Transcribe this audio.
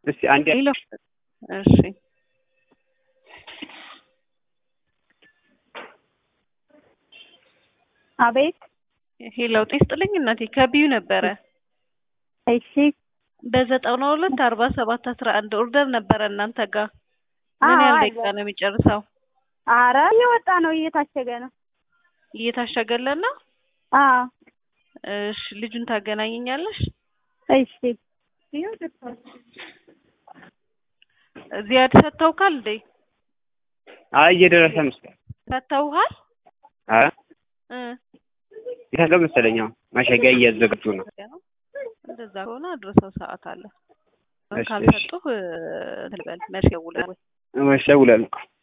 እስቲ አንዴ ሄሎ እሺ አቤት ሄሎ ጤና ይስጥልኝ እናቴ ከቢዩ ነበረ እሺ በዘጠና ሁለት አርባ ሰባት አስራ አንድ ኦርደር ነበረ እናንተ ጋር ምን አዎ ያህል አለ። ደቂቃ ነው የሚጨርሰው? አረ እየወጣ ነው እየታሸገ ነው እየታሸገለን ነው። አዎ እሺ ልጁን ታገናኘኛለሽ? እሺ ዚያድ ሰጥተውካል እንዴ? አይ እየደረሰ መስሎኝ። ሰጥተውሃል? ኧረ እ የተገ መሰለኝ አሁን ማሸጊያ እያዘጋጁ ነው። እንደዛ ከሆነ አድርሰው ሰዓት አለ። እሺ፣ እሺ። ካልሰጡህ እንትን በል መቼ ደውለህ ወይ እሺ፣ እደውላለሁ።